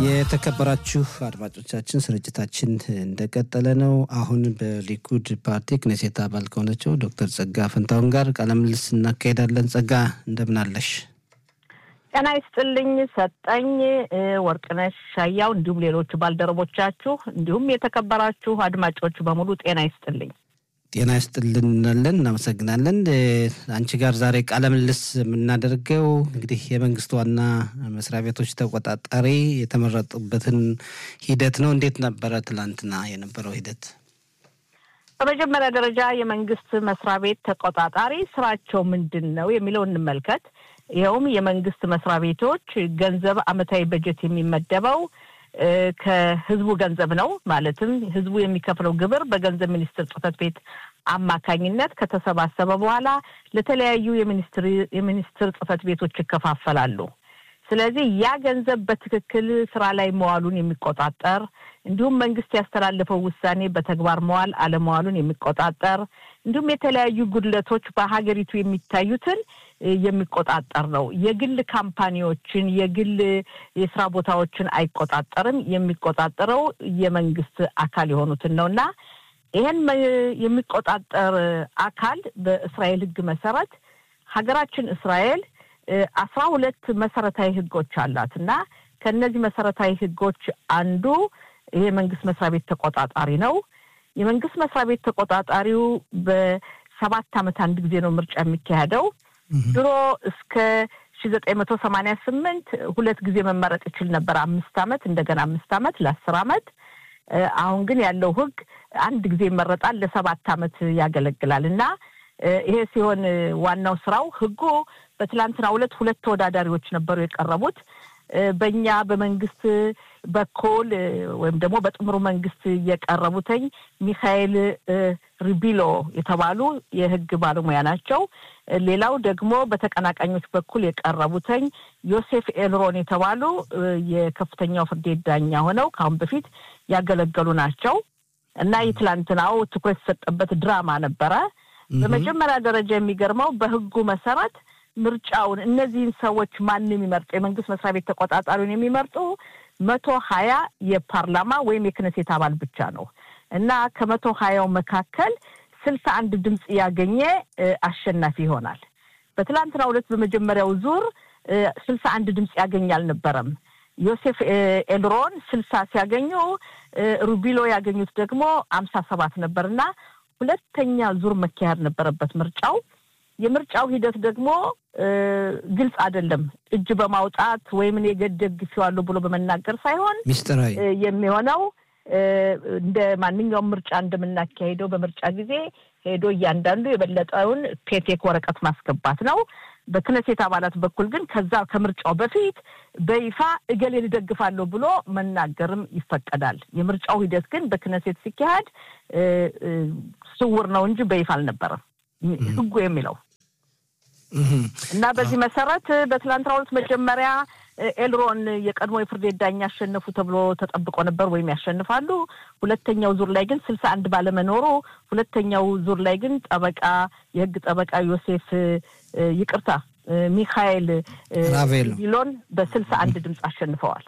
የተከበራችሁ አድማጮቻችን ስርጭታችን እንደቀጠለ ነው። አሁን በሊኩድ ፓርቲ ክኔሴት አባል ከሆነችው ዶክተር ጸጋ ፈንታሁን ጋር ቃለ ምልልስ እናካሄዳለን። ጸጋ እንደምን አለሽ? ጤና ይስጥልኝ ሰጠኝ ወርቅነሽ ሻያው፣ እንዲሁም ሌሎች ባልደረቦቻችሁ እንዲሁም የተከበራችሁ አድማጮች በሙሉ ጤና ይስጥልኝ። ጤና ይስጥልን እንላለን። እናመሰግናለን። አንቺ ጋር ዛሬ ቃለ ምልልስ የምናደርገው እንግዲህ የመንግስት ዋና መስሪያ ቤቶች ተቆጣጣሪ የተመረጡበትን ሂደት ነው። እንዴት ነበረ ትላንትና የነበረው ሂደት? በመጀመሪያ ደረጃ የመንግስት መስሪያ ቤት ተቆጣጣሪ ስራቸው ምንድን ነው የሚለው እንመልከት። ይኸውም የመንግስት መስሪያ ቤቶች ገንዘብ አመታዊ በጀት የሚመደበው ከህዝቡ ገንዘብ ነው። ማለትም ህዝቡ የሚከፍለው ግብር በገንዘብ ሚኒስቴር ጽሕፈት ቤት አማካኝነት ከተሰባሰበ በኋላ ለተለያዩ የሚኒስትር ጽሕፈት ቤቶች ይከፋፈላሉ። ስለዚህ ያ ገንዘብ በትክክል ስራ ላይ መዋሉን የሚቆጣጠር እንዲሁም መንግስት ያስተላለፈው ውሳኔ በተግባር መዋል አለመዋሉን የሚቆጣጠር እንዲሁም የተለያዩ ጉድለቶች በሀገሪቱ የሚታዩትን የሚቆጣጠር ነው። የግል ካምፓኒዎችን፣ የግል የስራ ቦታዎችን አይቆጣጠርም። የሚቆጣጠረው የመንግስት አካል የሆኑትን ነው እና ይህን የሚቆጣጠር አካል በእስራኤል ህግ መሰረት ሀገራችን እስራኤል አስራ ሁለት መሰረታዊ ህጎች አላት እና ከእነዚህ መሰረታዊ ህጎች አንዱ ይሄ መንግስት መስሪያ ቤት ተቆጣጣሪ ነው። የመንግስት መስሪያ ቤት ተቆጣጣሪው በሰባት ዓመት አንድ ጊዜ ነው ምርጫ የሚካሄደው። ድሮ እስከ ሺ ዘጠኝ መቶ ሰማንያ ስምንት ሁለት ጊዜ መመረጥ ይችል ነበር። አምስት ዓመት እንደገና አምስት ዓመት ለአስር ዓመት። አሁን ግን ያለው ህግ አንድ ጊዜ ይመረጣል፣ ለሰባት ዓመት ያገለግላል እና ይሄ ሲሆን ዋናው ስራው ህጉ በትላንትናው ዕለት ሁለት ተወዳዳሪዎች ነበሩ የቀረቡት በእኛ በመንግስት በኩል ወይም ደግሞ በጥምሩ መንግስት የቀረቡትኝ ሚካኤል ሪቢሎ የተባሉ የህግ ባለሙያ ናቸው። ሌላው ደግሞ በተቀናቃኞች በኩል የቀረቡትኝ ዮሴፍ ኤልሮን የተባሉ የከፍተኛው ፍርድ ቤት ዳኛ ሆነው ከአሁን በፊት ያገለገሉ ናቸው እና የትላንትናው ትኩረት የተሰጠበት ድራማ ነበረ። በመጀመሪያ ደረጃ የሚገርመው በህጉ መሰረት ምርጫውን እነዚህን ሰዎች ማን የሚመርጡ የመንግስት መስሪያ ቤት ተቆጣጣሪውን የሚመርጡ መቶ ሀያ የፓርላማ ወይም የክነሴት አባል ብቻ ነው እና ከመቶ ሀያው መካከል ስልሳ አንድ ድምፅ ያገኘ አሸናፊ ይሆናል። በትላንትና ሁለት በመጀመሪያው ዙር ስልሳ አንድ ድምፅ ያገኝ አልነበረም። ዮሴፍ ኤልሮን ስልሳ ሲያገኙ ሩቢሎ ያገኙት ደግሞ አምሳ ሰባት ነበር እና ሁለተኛ ዙር መካሄድ ነበረበት ምርጫው። የምርጫው ሂደት ደግሞ ግልጽ አይደለም። እጅ በማውጣት ወይም እኔ ደግፌዋለሁ ብሎ በመናገር ሳይሆን ሚስጥራዊ የሚሆነው እንደ ማንኛውም ምርጫ እንደምናካሄደው በምርጫ ጊዜ ሄዶ እያንዳንዱ የበለጠውን ፔቴክ ወረቀት ማስገባት ነው። በክነሴት አባላት በኩል ግን ከዛ ከምርጫው በፊት በይፋ እገሌን እደግፋለሁ ብሎ መናገርም ይፈቀዳል። የምርጫው ሂደት ግን በክነሴት ሲካሄድ ስውር ነው እንጂ በይፋ አልነበረም ህጉ የሚለው እና በዚህ መሰረት በትላንትና ሁለት መጀመሪያ ኤልሮን የቀድሞ የፍርድ ቤት ዳኛ ያሸነፉ ተብሎ ተጠብቆ ነበር ወይም ያሸንፋሉ። ሁለተኛው ዙር ላይ ግን ስልሳ አንድ ባለመኖሩ ሁለተኛው ዙር ላይ ግን ጠበቃ የህግ ጠበቃ ዮሴፍ ይቅርታ ሚካኤል ቢሎን በስልሳ አንድ ድምፅ አሸንፈዋል።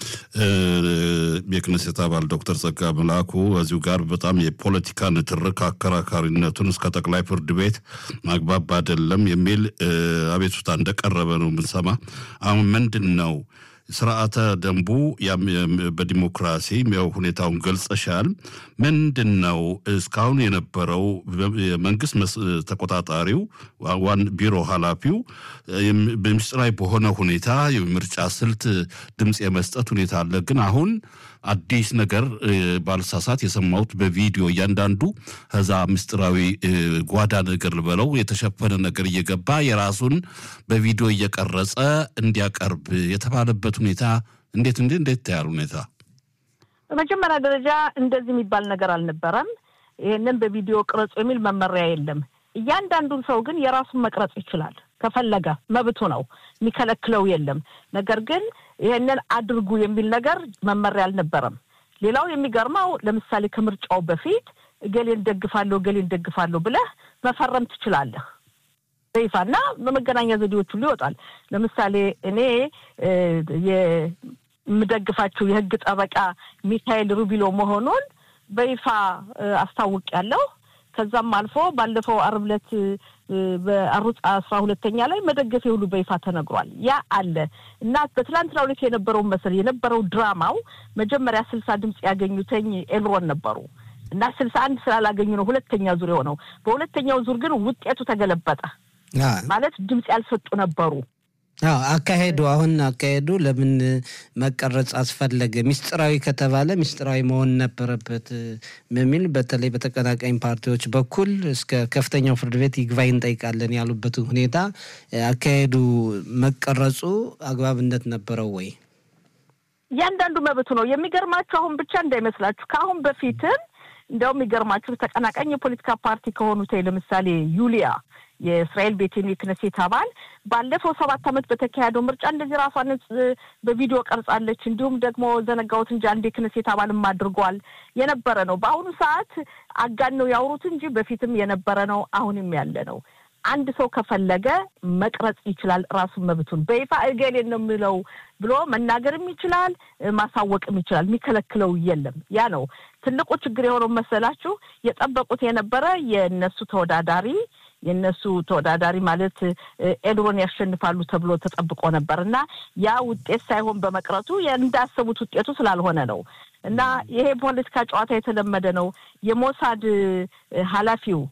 የክነሴት አባል ዶክተር ጸጋ መላኩ እዚሁ ጋር በጣም የፖለቲካ ንትርክ አከራካሪነቱን እስከ ጠቅላይ ፍርድ ቤት ማግባብ አይደለም የሚል አቤቱታ እንደቀረበ ነው የምንሰማ። አሁን ምንድን ነው ስርዓተ ደንቡ በዲሞክራሲ ያው ሁኔታውን ገልጸሻል። ምንድን ነው እስካሁን የነበረው የመንግስት ተቆጣጣሪው ዋን ቢሮ ኃላፊው በምስጢራዊ በሆነ ሁኔታ የምርጫ ስልት ድምፅ የመስጠት ሁኔታ አለ። ግን አሁን አዲስ ነገር ባልሳሳት የሰማሁት በቪዲዮ እያንዳንዱ ከዛ ምስጢራዊ ጓዳ ነገር ልበለው የተሸፈነ ነገር እየገባ የራሱን በቪዲዮ እየቀረጸ እንዲያቀርብ የተባለበት ሁኔታ እንዴት እንዴት እንዴት ታያል ሁኔታ? በመጀመሪያ ደረጃ እንደዚህ የሚባል ነገር አልነበረም። ይህንን በቪዲዮ ቅረጹ የሚል መመሪያ የለም። እያንዳንዱን ሰው ግን የራሱን መቅረጽ ይችላል ከፈለገ መብቱ ነው፣ የሚከለክለው የለም። ነገር ግን ይሄንን አድርጉ የሚል ነገር መመሪያ አልነበረም። ሌላው የሚገርመው ለምሳሌ ከምርጫው በፊት እገሌን ደግፋለሁ እገሌን ደግፋለሁ ብለህ መፈረም ትችላለህ በይፋና በመገናኛ ዘዴዎች ሁሉ ይወጣል። ለምሳሌ እኔ የምደግፋቸው የህግ ጠበቃ ሚካኤል ሩቢሎ መሆኑን በይፋ አስታውቂያለሁ። ከዛም አልፎ ባለፈው አርብ ዕለት በአሩጽ አስራ ሁለተኛ ላይ መደገፌ ሁሉ በይፋ ተነግሯል። ያ አለ እና በትላንትናው ዕለት የነበረውን መሰል የነበረው ድራማው መጀመሪያ ስልሳ ድምፅ ያገኙተኝ ኤልሮን ነበሩ እና ስልሳ አንድ ስላላገኙ ነው ሁለተኛ ዙር የሆነው። በሁለተኛው ዙር ግን ውጤቱ ተገለበጠ። ማለት ድምፅ ያልሰጡ ነበሩ። አዎ አካሄዱ አሁን አካሄዱ ለምን መቀረጽ አስፈለገ? ሚስጥራዊ ከተባለ ሚስጥራዊ መሆን ነበረበት በሚል በተለይ በተቀናቃኝ ፓርቲዎች በኩል እስከ ከፍተኛው ፍርድ ቤት ይግባኝ እንጠይቃለን ያሉበት ሁኔታ አካሄዱ መቀረጹ አግባብነት ነበረው ወይ? እያንዳንዱ መብቱ ነው። የሚገርማችሁ አሁን ብቻ እንዳይመስላችሁ ከአሁን በፊትም እንዲያውም የሚገርማችሁ ተቀናቃኝ የፖለቲካ ፓርቲ ከሆኑት ለምሳሌ ዩሊያ የእስራኤል ቤቴን የክነሴት አባል ባለፈው ሰባት ዓመት በተካሄደው ምርጫ እንደዚህ ራሷን በቪዲዮ ቀርጻለች። እንዲሁም ደግሞ ዘነጋውት እንጂ አንድ የክነሴት አባልም አድርጓል የነበረ ነው። በአሁኑ ሰዓት አጋን ነው ያውሩት እንጂ በፊትም የነበረ ነው፣ አሁንም ያለ ነው። አንድ ሰው ከፈለገ መቅረጽ ይችላል። ራሱን መብቱን በይፋ እገሌን ነው የምለው ብሎ መናገርም ይችላል፣ ማሳወቅም ይችላል። የሚከለክለው የለም። ያ ነው ትልቁ ችግር የሆነው መሰላችሁ። የጠበቁት የነበረ የእነሱ ተወዳዳሪ የእነሱ ተወዳዳሪ ማለት ኤድሮን ያሸንፋሉ ተብሎ ተጠብቆ ነበር እና ያ ውጤት ሳይሆን በመቅረቱ እንዳሰቡት ውጤቱ ስላልሆነ ነው። እና ይሄ ፖለቲካ ጨዋታ የተለመደ ነው። የሞሳድ ኃላፊው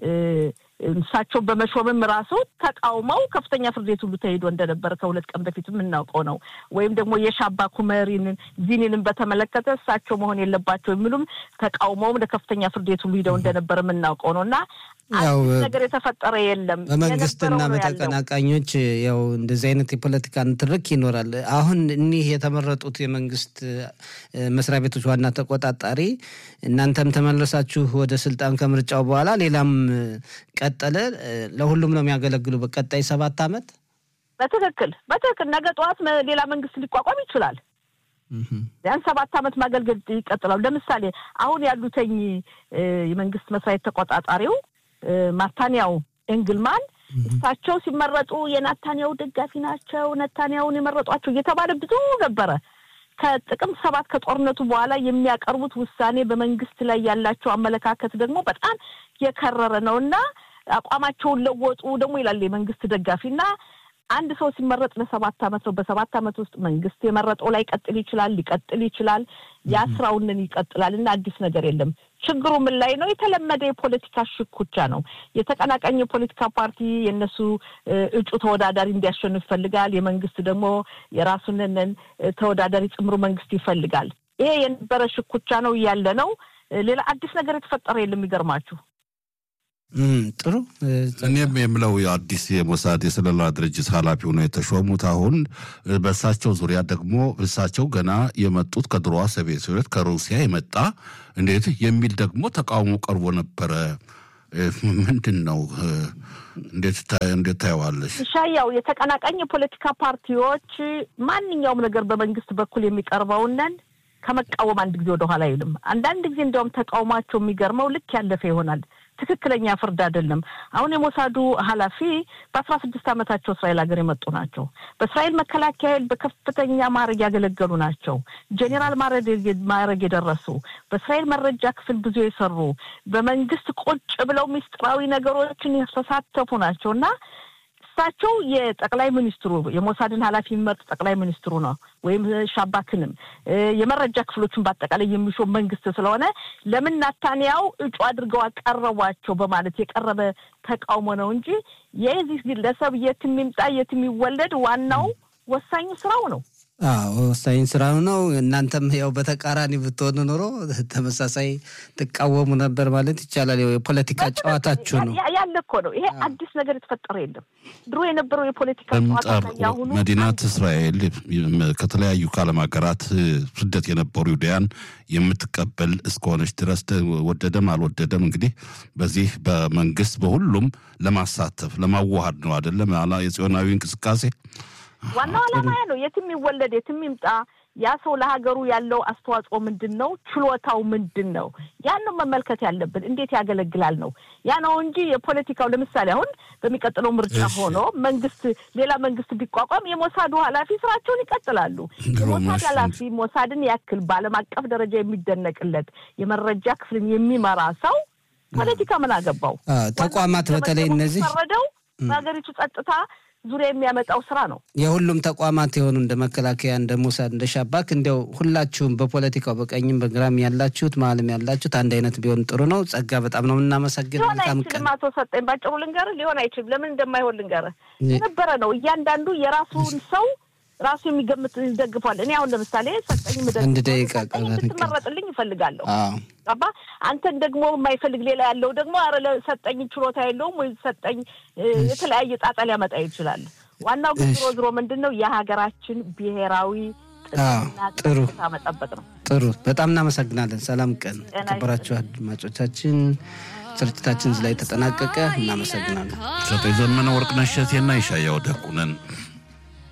እሳቸው በመሾምም ራሱ ተቃውመው ከፍተኛ ፍርድ ቤት ሁሉ ተሄዶ እንደነበረ ከሁለት ቀን በፊት የምናውቀው ነው። ወይም ደግሞ የሻባ ኩመሪንን ዚኒንን በተመለከተ እሳቸው መሆን የለባቸው የሚሉም ተቃውመውም ለከፍተኛ ፍርድ ቤት ሁሉ ሂደው እንደነበረ የምናውቀው ነው እና አዲስ ነገር የተፈጠረ የለም። በመንግስትና በተቀናቃኞች ያው እንደዚህ አይነት የፖለቲካ ንትርክ ይኖራል። አሁን እኒህ የተመረጡት የመንግስት መስሪያ ቤቶች ዋና ተቆጣጣሪ እናንተም ተመለሳችሁ ወደ ስልጣን ከምርጫው በኋላ ሌላም ቀጠለ፣ ለሁሉም ነው የሚያገለግሉ በቀጣይ ሰባት ዓመት በትክክል በትክክል ነገ ጠዋት ሌላ መንግስት ሊቋቋም ይችላል። ቢያንስ ሰባት ዓመት ማገልገል ይቀጥላሉ። ለምሳሌ አሁን ያሉተኝ የመንግስት መስሪያ ቤት ተቆጣጣሪው ማታንያው ኤንግልማን እሳቸው ሲመረጡ የናታንያው ደጋፊ ናቸው፣ ነታንያውን የመረጧቸው እየተባለ ብዙ ነበረ። ከጥቅምት ሰባት ከጦርነቱ በኋላ የሚያቀርቡት ውሳኔ በመንግስት ላይ ያላቸው አመለካከት ደግሞ በጣም የከረረ ነው እና አቋማቸውን ለወጡ ደግሞ ይላል የመንግስት ደጋፊ እና አንድ ሰው ሲመረጥ ለሰባት ዓመት ነው። በሰባት ዓመት ውስጥ መንግስት የመረጠው ላይ ቀጥል ይችላል ሊቀጥል ይችላል። ያ ስራውንን ይቀጥላል እና አዲስ ነገር የለም። ችግሩ ምን ላይ ነው? የተለመደ የፖለቲካ ሽኩቻ ነው። የተቀናቃኝ የፖለቲካ ፓርቲ የእነሱ እጩ ተወዳዳሪ እንዲያሸንፍ ይፈልጋል። የመንግስት ደግሞ የራሱንን ተወዳዳሪ ጽምሩ መንግስት ይፈልጋል። ይሄ የነበረ ሽኩቻ ነው ያለ ነው። ሌላ አዲስ ነገር የተፈጠረ የለም። የሚገርማችሁ ጥሩ እኔም የምለው አዲስ የሞሳድ የስለላ ድርጅት ኃላፊ ሆነው የተሾሙት አሁን በእሳቸው ዙሪያ ደግሞ እሳቸው ገና የመጡት ከድሮዋ ሶቪየት ህብረት ከሩሲያ የመጣ እንዴት የሚል ደግሞ ተቃውሞ ቀርቦ ነበረ። ምንድን ነው? እንዴት ታየዋለሽ? ሻያው የተቀናቃኝ የፖለቲካ ፓርቲዎች ማንኛውም ነገር በመንግስት በኩል የሚቀርበውንን ከመቃወም አንድ ጊዜ ወደኋላ አይልም። አንዳንድ ጊዜ እንዲያውም ተቃውሟቸው የሚገርመው ልክ ያለፈ ይሆናል። ትክክለኛ ፍርድ አይደለም። አሁን የሞሳዱ ኃላፊ በአስራ ስድስት ዓመታቸው እስራኤል ሀገር የመጡ ናቸው። በእስራኤል መከላከያ ኃይል በከፍተኛ ማዕረግ ያገለገሉ ናቸው። ጄኔራል ማዕረግ የደረሱ በእስራኤል መረጃ ክፍል ብዙ የሰሩ በመንግስት ቁጭ ብለው ሚስጥራዊ ነገሮችን የተሳተፉ ናቸው እና እሳቸው የጠቅላይ ሚኒስትሩ የሞሳድን ኃላፊ የሚመርጥ ጠቅላይ ሚኒስትሩ ነው ወይም ሻባክንም የመረጃ ክፍሎችን በአጠቃላይ የሚሾም መንግስት ስለሆነ ለምን ናታንያው እጩ አድርገው አቀረቧቸው በማለት የቀረበ ተቃውሞ ነው እንጂ የዚህ ግለሰብ የት የሚምጣ የት የሚወለድ ዋናው ወሳኙ ስራው ነው። አዎ ወሳኝ ስራ ነው። እናንተም ያው በተቃራኒ ብትሆኑ ኖሮ ተመሳሳይ ትቃወሙ ነበር ማለት ይቻላል። የፖለቲካ ጨዋታችሁ ነው ያለ እኮ ነው። ይሄ አዲስ ነገር የተፈጠረ የለም። ድሮ የነበረው የፖለቲካ ጨዋታ ያሁኑ መዲናት እስራኤል ከተለያዩ ከዓለም ሀገራት ስደት የነበሩ ይሁዳያን የምትቀበል እስከሆነች ድረስ ወደደም አልወደደም እንግዲህ በዚህ በመንግስት በሁሉም ለማሳተፍ ለማዋሃድ ነው አይደለም የጽዮናዊ እንቅስቃሴ ዋናው ዓላማ ያ ነው። የትም ይወለድ የትም ይምጣ ያ ሰው ለሀገሩ ያለው አስተዋጽኦ ምንድን ነው? ችሎታው ምንድን ነው? ያን ነው መመልከት ያለብን። እንዴት ያገለግላል ነው ያ ነው እንጂ የፖለቲካው ለምሳሌ አሁን በሚቀጥለው ምርጫ ሆኖ መንግስት ሌላ መንግስት ቢቋቋም የሞሳዱ ኃላፊ ስራቸውን ይቀጥላሉ። የሞሳድ ኃላፊ ሞሳድን ያክል በዓለም አቀፍ ደረጃ የሚደነቅለት የመረጃ ክፍልን የሚመራ ሰው ፖለቲካ ምን አገባው? ተቋማት በተለይ እነዚህ ፈረደው በሀገሪቱ ጸጥታ ዙሪያ የሚያመጣው ስራ ነው። የሁሉም ተቋማት የሆኑ እንደ መከላከያ፣ እንደ ሞሳድ፣ እንደ ሻባክ እንዲያው ሁላችሁም በፖለቲካው በቀኝም በግራም ያላችሁት መሀልም ያላችሁት አንድ አይነት ቢሆን ጥሩ ነው። ጸጋ በጣም ነው የምናመሰግን። ሊሆን አይችልም። አቶ ሰጠኝ ባጭሩ ልንገርህ፣ ሊሆን አይችልም። ለምን እንደማይሆን ልንገርህ። የነበረ ነው እያንዳንዱ የራሱን ሰው ራሱ የሚገምት ይደግፏል። እኔ አሁን ለምሳሌ ሰጠኝ አንድ ደቂቃ እንድትመረጥልኝ ይፈልጋለሁ። አባ አንተን ደግሞ የማይፈልግ ሌላ ያለው ደግሞ አረ ሰጠኝ ችሎታ የለውም ወይ ሰጠኝ የተለያየ ጣጣ ሊያመጣ ይችላል። ዋናው ግን ዝሮ ዝሮ ምንድን ነው የሀገራችን ብሔራዊ ጥሩ መጠበቅ ነው። ጥሩ በጣም እናመሰግናለን። ሰላም ቀን የተከበራችሁ አድማጮቻችን። ስርጭታችን እዚህ ላይ ተጠናቀቀ። እናመሰግናለን። ሰጠኝ ዘመነ ወርቅነሽ እሸቴና ይሻያው ደቁ ነን።